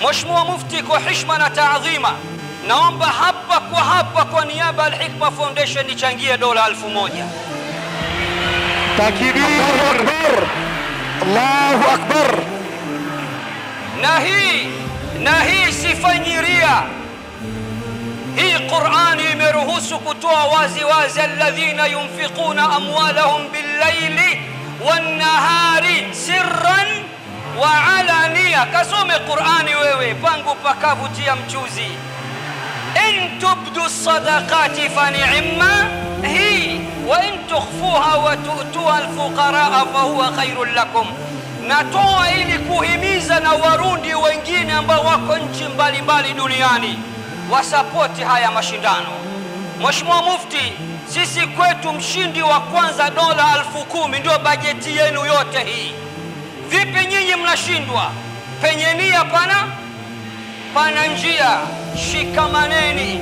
Mheshimiwa Mufti, kwa hishma na taadhima, naomba hapa kwa hapa kwa niaba ya Al-Hikma Foundation nichangie dola elfu moja. Takbir! Akbar! Allahu akbar! na hii na hii sifanyi ria. Hii Qurani imeruhusu kutoa wazi wazi, alladhina yunfiquna amwalahum billaili wannahari sirran wa alania. Kasome Qurani wewe, pangu pakavu tia mchuzi. in tubdu sadaqati fa ni'ma hi wa in tukhfuha wa tu'tuha alfuqaraa fa huwa khairun lakum natoa ili kuhimiza na warundi wengine ambao wako nchi mbalimbali duniani wasapoti haya mashindano. Mheshimiwa Mufti, sisi kwetu mshindi wa kwanza dola elfu kumi ndio bajeti yenu yote hii. Vipi nyinyi mnashindwa? Penye nia pana pana njia, shikamaneni.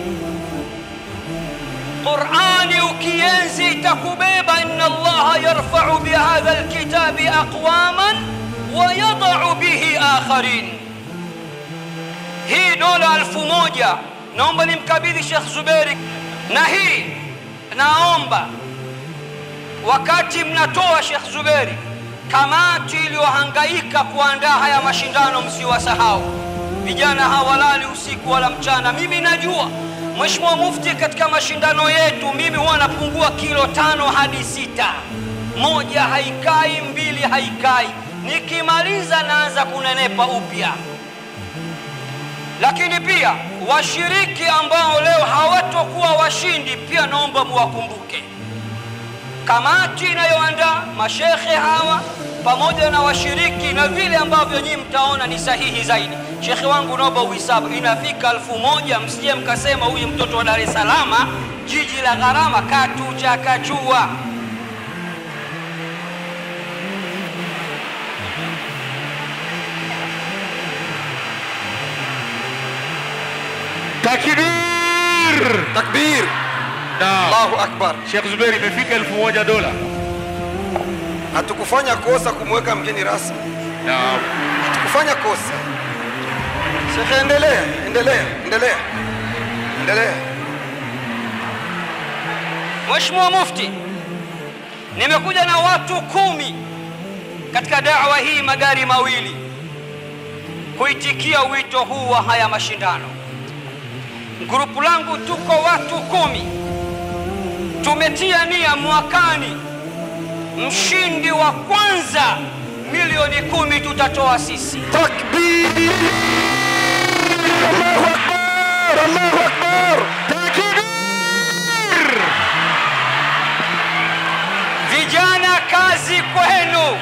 Qurani ukienzi itakubeba. inna Allaha yarfau bihadha alkitabi aqwaman wa yadau bihi akharin. Hii dola elfu moja naomba nimkabidhi Sheikh Zuberi, na hii naomba wakati mnatoa Sheikh Zuberi, kamati iliyohangaika kuandaa haya mashindano msiwasahau vijana hawalali usiku wala mchana. Mimi najua Mheshimiwa Mufti, katika mashindano yetu mimi huwa napungua kilo tano hadi sita, moja haikai, mbili haikai, nikimaliza naanza kunenepa upya. Lakini pia washiriki ambao leo hawatokuwa washindi, pia naomba muwakumbuke kamati inayoandaa mashekhe hawa pamoja na washiriki na vile ambavyo nyinyi mtaona ni sahihi zaidi. Shekhe wangu, naomba uhisabu, inafika elfu moja. Msije mkasema huyu mtoto wa Dar es Salaam, jiji la gharama, katuchakachua. Takbir! Takbir! Naam. Allahu akbar! Sheikh Zuberi imefika elfu moja dola. Hatukufanya kosa kumweka mgeni rasmi, Naam. hatukufanya kosa. Shekhe, endelea, endelea, endelea, endelea. Mheshimiwa Mufti, nimekuja na watu kumi katika dawa hii, magari mawili kuitikia wito huu wa haya mashindano. Grupu langu tuko watu kumi, tumetia nia mwakani, mshindi wa kwanza milioni kumi tutatoa sisi. Takbir! Allahu akbar! Allahu akbar! Takbir! Vijana, kazi kwenu.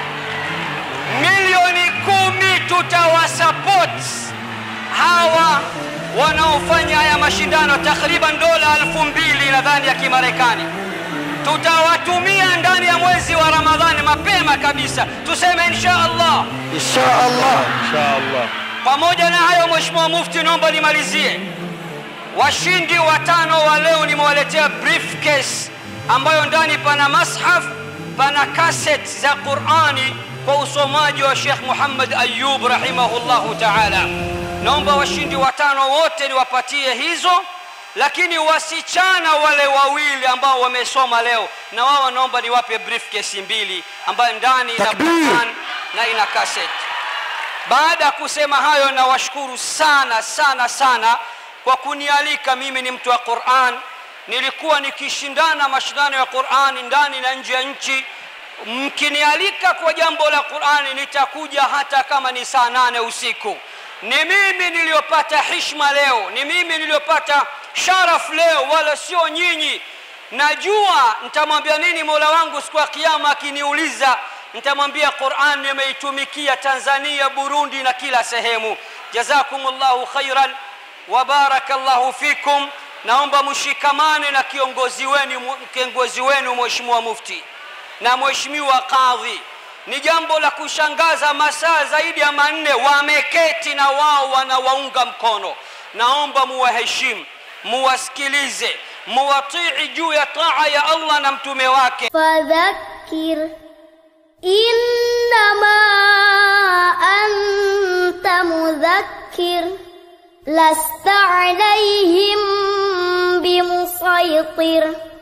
Milioni kumi tutawasupport hawa wanaofanya haya mashindano, takriban dola elfu mbili nadhani ya Kimarekani. Tutawatumia ndani ya mwezi wa Ramadhani mapema kabisa, tuseme insha Allah. Insha Allah. Inshallah. Pamoja na hayo, Mheshimiwa Mufti, naomba nimalizie. Washindi watano wa leo nimewaletea briefcase ambayo ndani pana mashaf, pana kaset za Qurani kwa usomaji wa Sheikh Muhammad Ayub rahimahullahu taala. Naomba washindi watano wote niwapatie hizo, lakini wasichana wale wawili ambao wamesoma leo, na wao naomba niwape briefcase mbili ambayo ndani ina Takbir! Quran na ina kaset. Baada ya kusema hayo, nawashukuru sana sana sana kwa kunialika. Mimi ni mtu wa Qur'an, nilikuwa nikishindana mashindano ya Qur'ani ndani na nje ya nchi. Mkinialika kwa jambo la Qur'ani, nitakuja hata kama ni saa nane usiku. Ni mimi niliyopata hishma leo, ni mimi niliyopata sharaf leo, wala sio nyinyi. Najua nitamwambia nini Mola wangu siku ya Kiyama akiniuliza nitamwambia Qur'an nimeitumikia Tanzania, Burundi na kila sehemu. Jazakumullahu khairan wa barakallahu fikum. Naomba mshikamane na kiongozi wenu, kiongozi wenu Mheshimiwa Mufti na Mheshimiwa Kadhi. Ni jambo la kushangaza, masaa zaidi ya manne wameketi na wao wanawaunga mkono. Naomba muwaheshimu, muwasikilize, muwatii juu ya taa ya Allah na mtume wake. فذكر إنما أنت مذكر لست عليهم بمسيطر